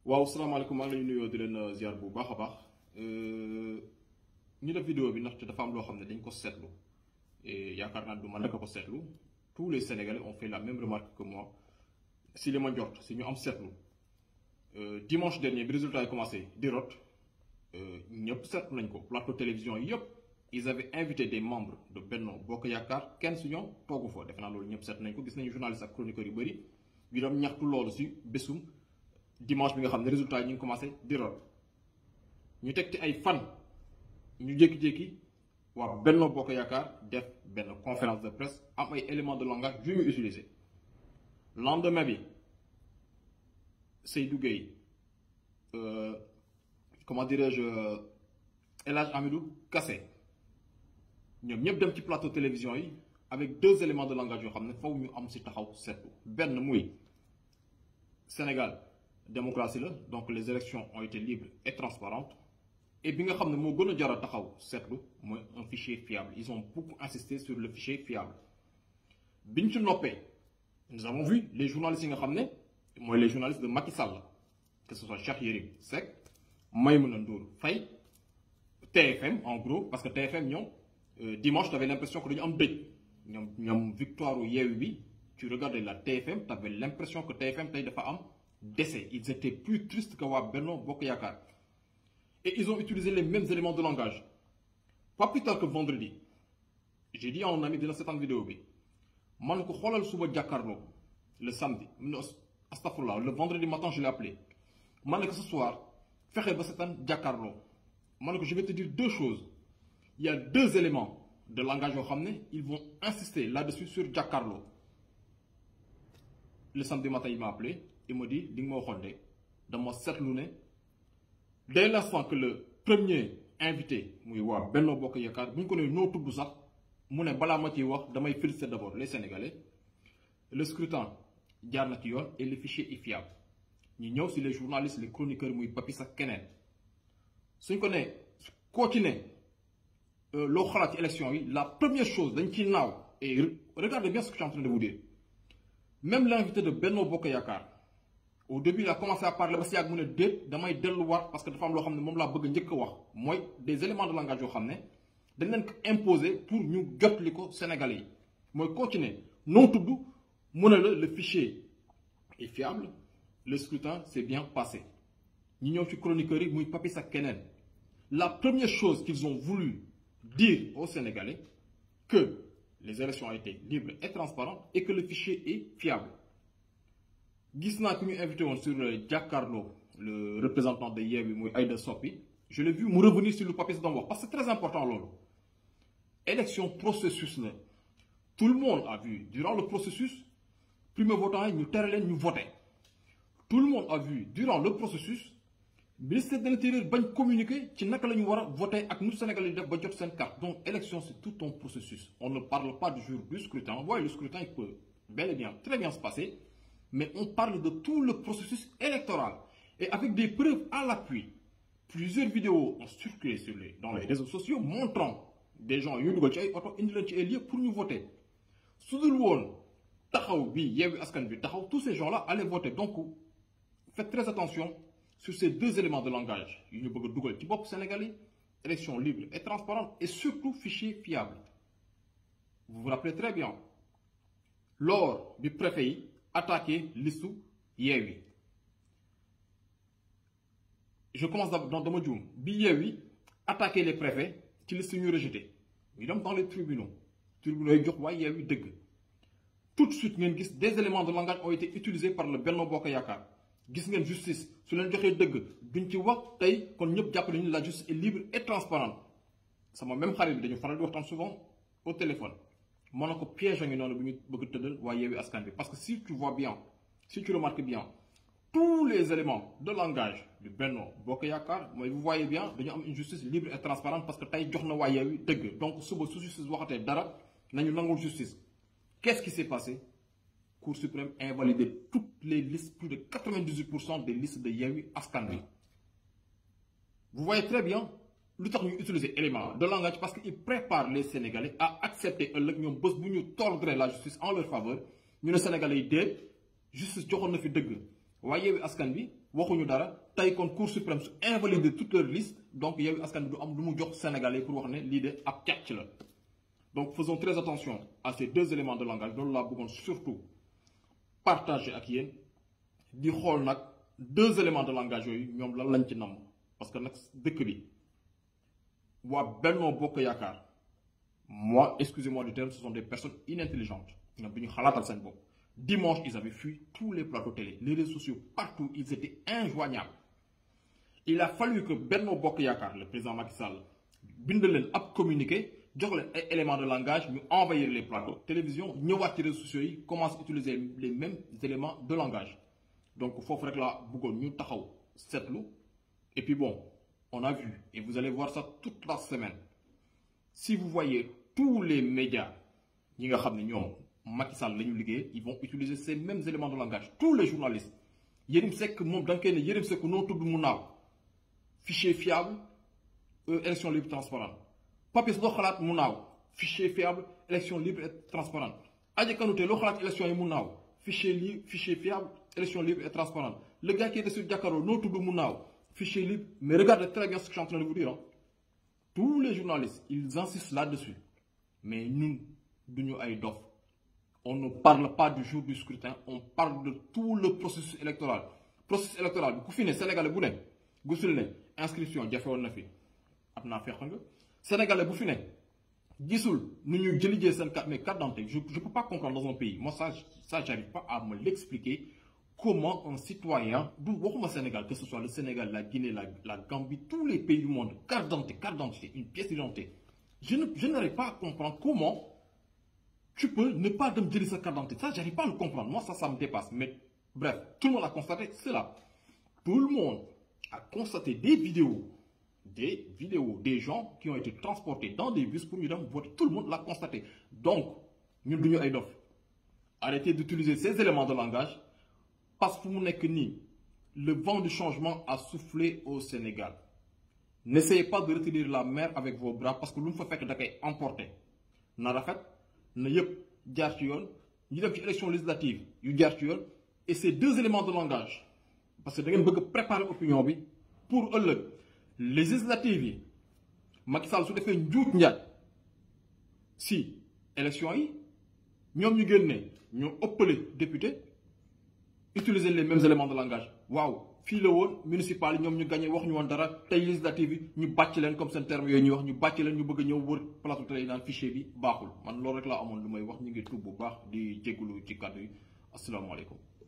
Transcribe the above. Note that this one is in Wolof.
waaw salaamaaleykum maa ngi lay nuyoo di leen ziar bu baax a baax ñu def vidéo bi ndaxte dafa am loo xam ne dañ ko seetlu et yaakaar naa du man rek a ko seetlu tous les sénégalais ont fait la même remarque que moi si li ma njort si ñu am seetlu dimanche dernier bi résultat yi commencé di rot ñëpp seetlu nañ ko plateau télévision yëpp ils avaient invité des membres de Benno Bokk Yaakaar kenn su ñoom toogu fa defe naa loolu ñëpp seetlu nañ ko gis nañu journaliste ak chroniqueurs yu bëri yu doon ñaxtu loolu si bésum dimanche bi nga xam ne résultat yi ñu ngi commencé di rot ñu teg ci ay fan ñu jékki-jékki waa Benno Bokk Yaakaar def benn conférence de presse am ay éléments de langage yu ñu utilisé lendemain bi Seydou Gueye comment dirais-je El Hadj Amidou Kassé ñoom ñëpp dem ci plateau télévision yi avec deux éléments de langage yoo xam ne faw ñu am si taxaw seetlu benn muy Sénégal démocratie la donc les élections ont été libres et transparentes et bi nga xam ne moo gën a jar a taxaw seetlu mooy un fichier fiable ils ont beaucoup insisté sur le fichier fiable bi ñu ci noppee nous avons vu les journalistes yi nga xam ne mooy les journalistes de Macky Sall que ce soit Cheikh Yérim Seck Maïmouna Ndour Faye TFM en gros parce que TFM ñoom dimanche tu avais l'impression que dañu am dëj ñoom ñoom victoire u Yewwi bi tu regardais la TFM tu avais l'impression que TFM tey dafa am décès ils étaient plus tristes que waa Benno Bokk Yaakaar et ils ont utilisé les mêmes éléments de langage pas plus tard que vendredi j'ai dit à un ami dina seetaan vidéo bi man ko xoolal suba jàkkaarloo le samedi astafurlah le vendredi matin je l'ai appelé man ne que ce soir fexe ba seetaan jàkkaarloo man ne ko je vais te dire deux choses il y a deux éléments de langage yoo xam ne ils vont insister là-dessus sur jàkkaarloo le samedi matin il m'a appelé il m'a dit di nga ma waxoon de dama seetlu ne dès l'instant que le premier invité muy waa Benno Bokk Yaakaar bu ñu ko nee noo tudd sax mu ne balaa ma ciy wax damay féliciter d'abord les Sénégalais le scrutin jaar na ci yoon et le fichier est fiable ñu ñëw si les journalistes les chroniqueurs muy Papis ak keneen suñ ko nee koo ci ne loo xalaat ci élection yi la première chose dañ ciy naaw et regardez bien ce que je suis en train de vous dire même l'invité de Benno Bokk Yaakaar au début il a commencé à parler ba si yàgg mu ne déet damay delluwaat parce que dafa am loo xam ne moom laa bëgg njëkk a wax mooy des éléments de langage yoo xam ne dañ leen ko imposer pour ñu jotli ko Sénégalais yi mooy koo ci ne noo tudd mu ne la le fichier est fiable le scrutin s'est bien passé ñu ñëw ci chroniqueurs yi muy Papis ak keneen la première chose qu'ils ont voulu dire aux Sénégalais que les élections ont été libres et transparentes et que le fichier est fiable gis naa ku ñu invité woon sur Jàkkaarloo le représentant de Yewwi muy Aïda Sopi je l'ai vu mu revenir sur le Papis doon wax parce que c'est très important loolu élection processus la tout le monde a vu durant le processus primo-votants yi ñu tere leen ñu voter tout le monde a vu durant le processus ministère de l'Intérieur bañ communiquer ci naka la ñu war a voter ak nu Sénégalais yi def ba jot seen carte donc élection c'est tout un processus on ne parle pas du jour du scrutin waaye le scrutin il peut bel et bien très bien se passer mais on parle de tout le processus électoral et avec des preuves à l'appui plusieurs vidéos ont circulé sur les dans les réseaux sociaux montrant des gens yu dugal ci ay oto indi leen ci ay lieux pour ñu voter su dul woon taxaw bi Yewwi Askan bi taxaw tous ces gens-là allaient voter donc faites très attention sur ces deux éléments de langage yu ñu bëgg a dugal ci bopp Sénégalais élection libre et transparente et surtout fichier fiable vous vous rappelez très bien lors bi préfet yi attaqué listu Yewwi je commence dans dama juum bi Yewwi attaqué les préfets ci liste ñu rejeté ñu dem dans les tribunaux tribunaux yi jox waaye Yewwi dëgg tout de suite ngeen gis des éléments de langage ont été utilisés par le Benno Bokk Yaakaar gis ngeen justice su leen joxee dëgg duñ ci wax tey kon ñëpp jàpp nañu la justice est libre et transparente sama même xarit bi dañu faral di waxtaan souvent au téléphone mën na ko piège a ngi noonu bu ñu bëgg tëddal waa Yewwi Askan bi parce que si tu vois bien si tu remarques bien tous les éléments de langage du Benno Bokk Yaakaar mooy vous voyez bien dañu am une justice libre et transparente parce que tey jox na waa Yewwi dëgg donc suba su justice waxatee dara nañu nangul justice qu'est-ce qui s'est passé Cour suprême a invalidé toutes les listes plus de 98 pour cent des listes de Yewwi Askan Wi vous voyez très bien lu tax ñu utiliser élément de langage parce que il prépare les Sénégalais à accepter ëllëg ñoom bés bu ñu tordre la justice en leur faveur ñu ne Sénégalais yi déet justice joxoon na fi dëgg waaye Yewwi Askan Wi waxuñu dara tey kon Cour suprême su invalider toute leur liste donc Yewwi Askan Wi du am lu mu jox Sénégalais pour wax ne lii de ab càcc la donc faisons très attention à ces deux éléments de langage loolu laa bëggoon surtout partager ak yéen di xool nag deux éléments de langage yooyu ñoom lan lañ ci namm parce que nag dëkk bi waa Benno Bokk Yaakaar moi excusez-moi du terme ce sont des personnes inintelligentes ñoom bi ñu xalaatal seen bopp dimanche ils avaient fui tous les plateaux télé les réseaux sociaux partout ils étaient injoignables il a fallu que Benno Bokk Yaakaar le président Macky Sall bind leen ab communiqué jox leen ay éléments de langage ñu envahir les plateaux télévision ñëwaat ci réseaux sociaux yi commence à utiliser les mêmes éléments de langage donc foofu rek laa bëggoon ñu taxaw seetlu et puis bon on a vu et vous allez voir ça toute la semaine si vous voyez tous les médias ñi nga xam ne ñoom Macky Sall la ñu liggéey ils vont utiliser ces mêmes éléments de langage tous les journalistes Yérim Seck moom da nga koy ne Yérim Seck noo tudd mu naaw fichier fiable élection libre transparente Papis loo xalaat mu naaw fichier fiable élection libre et transparente Adji Kanouté loo xalaat élection yi mu naaw fichier li fichier fiable élection libre et transparente le gars qui est sur Jakaarlo noo tudd mu naaw fichier libre mais regardez très bien ce que je suis en train de vous dire tous les journalistes ils insistent là-dessus mais ñun duñu ay dof on ne parle pas du jour du scrutin on parle de tout le processus électoral processus électoral bi ku fi ne Sénégalais bu ne gisul ne inscription jafe woon na fi am naa feex nga Sénégalais bu fi ne gisul nu ñu jëlijee seen carte mais carte d'identité je je peux pas comprendre dans un pays moi ça ça j'arrive pas à me l'expliquer comment un citoyen du waxuma Sénégal que ce soit le Sénégal la Guinée la la Gambie tous les pays du monde carte d'identité carte d'identité une pièce d'identité je ne je n'arrive pas à comprendre comment tu peux ne pas dem jëli sa carte d'identité ça j'arrive pas à le comprendre moi ça ça me dépasse mais bref tout le monde a constaté cela tout le monde a constaté des vidéos des vidéos des gens qui ont été transportés dans des bus pour ñu dem voter tout le monde l'a constaté donc ñun duñu ay dof arrêtez d'utiliser ces éléments de langage parce que fu mu nekk nii le vent du changement a soufflé au Sénégal n'essayez pas de retenir la mer avec vos bras parce que lu mu fa fekk da koy emporter na rafet na yëpp jaar ci yoon ñu dem ci élection législative yu jaar ci yoon et ces deux éléments de langage parce que da ngeen bëgg a préparer opinion bi pour ëllëg législative yi Macky Sall su defee njuut njaaj si élection yi ñoom ñu génne ñoo ëppale député utiliser les mêmes éléments de langage waaw fii la woon municipal yi ñoom ñu gagné wax ñu woon dara tey législative yi ñu bàcc leen comme seen terme yooyu ñuy wax ñu bàcc leen ñu bëgg a ñëw wër plateau télé yi naan fichier bi baaxul man loolu rek laa amoon lu may wax ñu ngi tuub bu baax di jégalu ci kàddu yi asalaamaaleykum